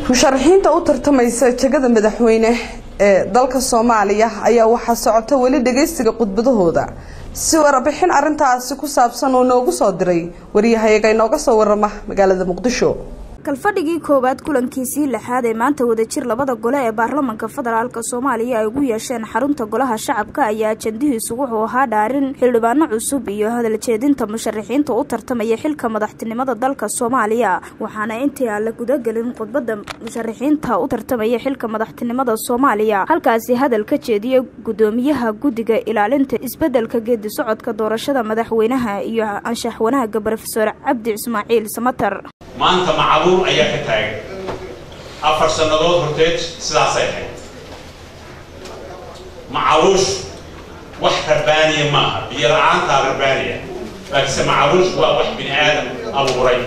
musharaxiinta u tartamaysa jegada madaxweyne ee dalka soomaaliya ayaa waxaa socota weli dhageystiga khudbadahooda si warbixin arintaasi ku saabsan uu noogu soo diray wariyahayaga inooga soo warama magaalada muqdisho kalfadhigii koowaad kulankiisii lixaad ee maanta wadajir labada gole ee baarlamanka federaalk soomaaliya ay ugu yeesheen xarunta golaha shacabka ayaa ajandihiisu wuxuu ahaa dhaarin xildhibaano cusub iyo hadaljeedinta musharaxiinta u tartamaya xilka madaxtinimada dalka soomaaliya waxaana intii aan la gudagelin khudbada musharaxiinta u tartamaya xilka madaxtinimada soomaaliya halkaasi hadal ka jeediyay gudoomiyaha guddiga ilaalinta isbedelka geedi socodka doorashada madaxweynaha iyo anshax wanaaga brofesor cabdi ismaaciil samatar maanta macaluul ayaa ka taagan afar sannadood horteed sidaasay ahayd macaluushu wax rabbaaniya maaha biyo la-aantaa rabbaaniya laakiinse macaluushu waa wax bini aadam abuuray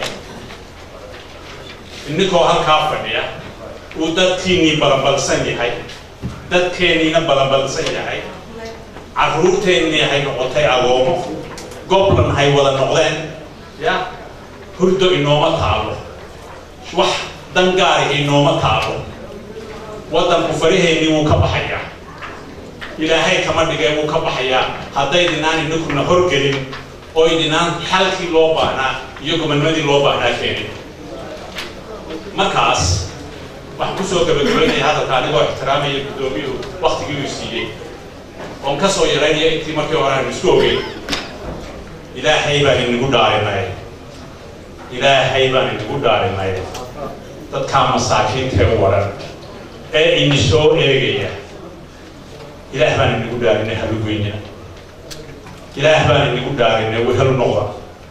ininkoo halkaa fadhiya uu dadkiinnii balanbalsan yahay dadkeenniina balanbalsan yahay carruurteennii hay noqotay agoomo goblan hay wada noqdeen ya hurdo inooma taalo wax dangaari inooma taalo waddanku faraheennii wuu ka baxayaa ilaahay kama dhigay wuu ka baxayaa haddaydinaan ininkuna horgelin oo ydinaan xalkii loo baahnaa iyo gobonnimadii loo baahnaa keenin markaas waxaan kusoo gabagabaynaya hadalka anigoo ixtiraamaya guddoomiyuhu waktigii uu siiyey oon ka soo yaraynaya intii markii hore aanu isku ogeyn ilaahay baan inagu dhaarinay ilaahay baan inagu dhaarinay dadkaa masaakiintee waran ee ini soo eegaya ilaah baan inagu dhaarinay halugeyna ilaah baan inagu dhaarinay wehel noqda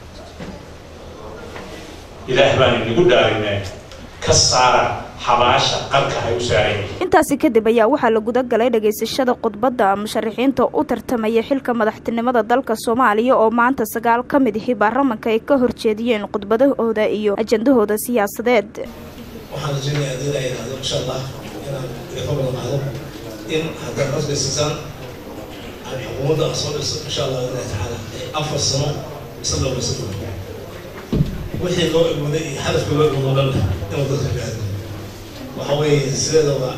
ilaah baan inagu dhaarinay ka saara xabaasha qarka hay u saaran yihiin intaasi kadib ayaa waxaa la guda galay dhagaysashada khudbadda musharaxiinta u tartamaya xilka madaxtinimada dalka soomaaliya oo maanta sagaal ka mid ahi baarlamanka ay ka horjeediyeen khudbadahooda iyo ajandahooda siyaasadeed waxaan rajaynayaa haddii la yidhaahdo insha allah inaan idinka ballanqaado in haddaad codkaysisaan aan xukuumadda aan soo dhiso insha allah ilahi tacaala afar sano isla dhowraysa doona wixii loo egooday iyo hadafka loo egoodo dhan inuu dadka gaado waxa weeye sideedaba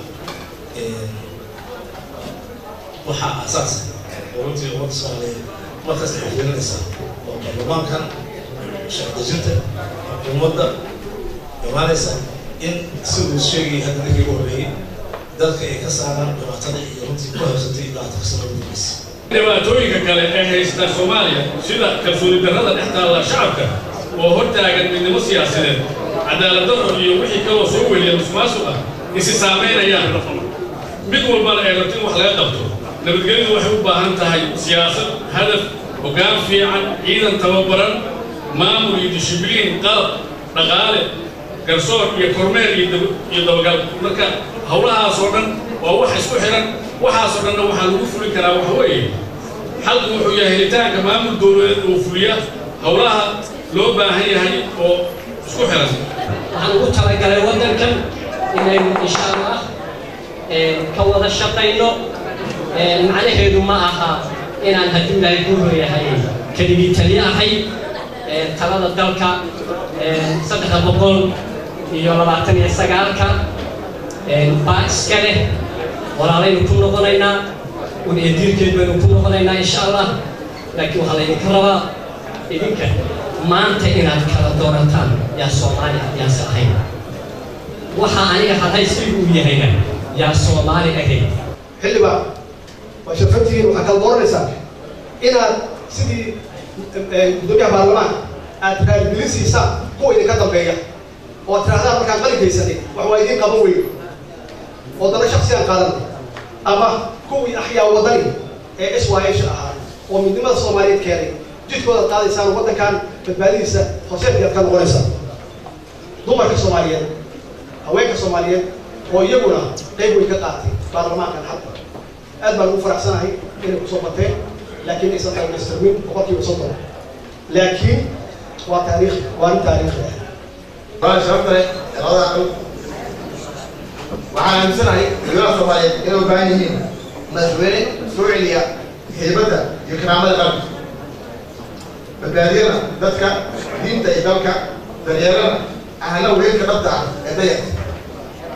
waxaa asaas oo runtii ummadda soomaaliyeed markaas ay xafiirinaysaa oo baarlamaankan sharci dejinta xukuumadda imaanaysa in siduu sheegayay hadda ninkii ugu horreeyey dadka ay ka saaraan dhibaatada iyo runtii ku habsatay ilaa taksano guddigiisa dhibaatooyinka kale ee haysta soomaaliya sida kalsooni darrada dhex taalla shacabka oo hortaagan midnimo siyaasadeed cadaaladdarro iyo wixii kaloo soo weliya musmaasuq ah isi saamaynayaan mid walbana ay rabto in wax laga qabto nabadgelyadu waxay u baahan tahay siyaasad hadaf hoggaan fiican ciidan tababaran maamul iyo dishibliin qalab dhaqaale garsoor iyo kormeer iyo dabagal marka howlahaasoo dhan waa wax isku xihan waxaasoo dhanna waxaa lagu fulin karaa waxa weeye xalku wuxuu yahay helitaanka maamul dowladeed oo fuliya howlaha loo baahan yahay oo isku xihan waxaan ugu talagalay waddankan inaynu insha allah ka wada shaqayno macnaheedu ma aha inaan haddii ilaahay ku hoyahay keligii taliye ahay talada dalka saddexda boqol iyo labaatan iyo sagaalka baa iska leh walaalaynu ku noqonaynaa un eediirkeed baynu ku noqonaynaa insha allah laakiin waxaa laydinka rabaa idinka maanta inaad kala doorataan yaa soomaali yaase ahayn waxa aniga hadaysigu uu yahayna yaa soomaali ahayn xildhibaan waa sharfantihiin waxaa kala dooranaysaa inaad sidii gudoomiyaha baarlamaanka aad raaligelin siisaan kuwa idinka dambeeya oo ad tirahdaan markaan qalinkaysani wax waa idiin qaban weyn oo dana shaksiyaan qaadan ama kuwii axyaa wadani ee s y h ahaa oo midnimada soomaaliyeed keenay jidkooda qaadaysaan waddankan badbaadidiisa horseedkaad ka noqonaysaan dumarka soomaaliyeed haweenka soomaaliyeed oo iyaguna qayb weyn ka qaatay baarlamaankan hadda aad baan ugu faraxsanahay inay kusoo bateen laakiin aysan dhamaystirmin boqolkiiba soddon laakiin waa taariikh waa nin taariikhi ah waa sababta leh labada aqal waxaan aaminsanahay dowlada soomaaliyeed inay u baahan yihiin madaxweyne soo celiya haybadda iyo karaamada qalbi badbaadiyana dadka diinta iyo dalka daryeelana ahna weelka dhabta ah ee dayarta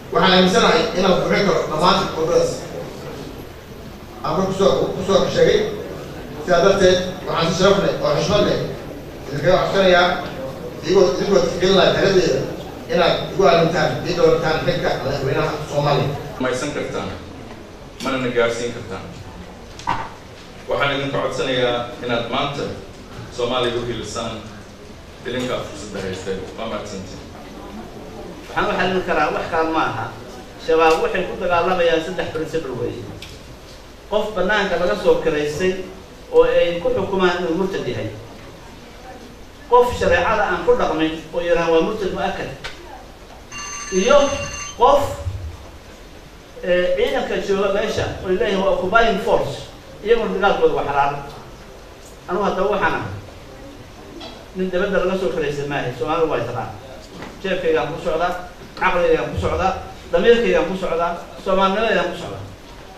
waxaan aaminsanahay inaan buuxin karo dhammaan wadadaas ama kusoo kusoo sheegay sidaa darteed waxaan si sharaf leh oo xushmad leh idinkaga codsanayaa idigoo idigoo tixgelinaya taladeeda inaad igu aamintaan ii doorataan xilka madaxweynaha soomaaliya maysan kartaan manana gaarsiin kartaan waxaan idinka codsanayaa inaad maanta soomaaliya u hilisaan filinkaa fursadda haysteen waa mahadsantiin waxaan u xallin karaa wax kale ma aha shabaab waxay ku dagaalamayaan saddex principle weeye qof bannaanka laga soo kiraystay oo ay ku xukumaan inuu murtad yahay qof shareecada aan ku dhaqmin oo yidhaha waa murtad mu-akad iyo qof ciidanka jooga meesha oo leeyahay waa occupying force iyaguna dagaalkooda waa xalaal anugu haddaba waxaan ah nin dabadda laga soo kiraystay maahay soomaalidu waa taqaan jeefkaygaan ku socdaa caqligaygaan ku socdaa damiirkaygaan ku socdaa soomaalnimadaygaan ku socdaa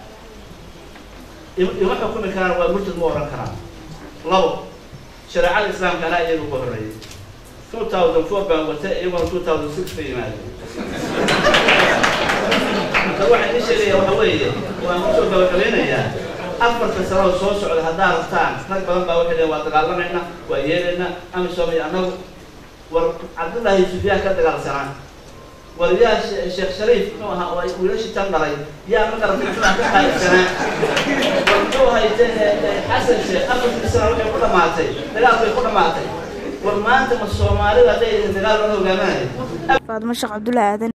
ima xukumi karaan waa murtad ma oran karaan labo shareecada islaamka anaa iyaga uga horreeyay two thousand four baan wata iyaguna two thousand six bay yimaadeen marka waxaan idin sheegaya waxa weeye waan kusoo gabagabeynayaa afarta sanoo soo socda haddaa rabtaan rag badan baa waxay leeyihin waa dagaalamayna waa yeelaynaa amisom iyo annagu war cabdullaahi sufyaan ka dagaalsanaa war yaa sheekh shariif muxuu ahaa oo ay wiilashii tan dhalay yaa ma garatay muxuu ka qaybsanaa war muxuu hayte xasan sheekh afartii sana waxay ku dhamaatay dagaalkay ku dhamaatay war maanta ma soomaalida hadday dagaal loo hogaaminayo faadmo sheekh cabdullaahi aadan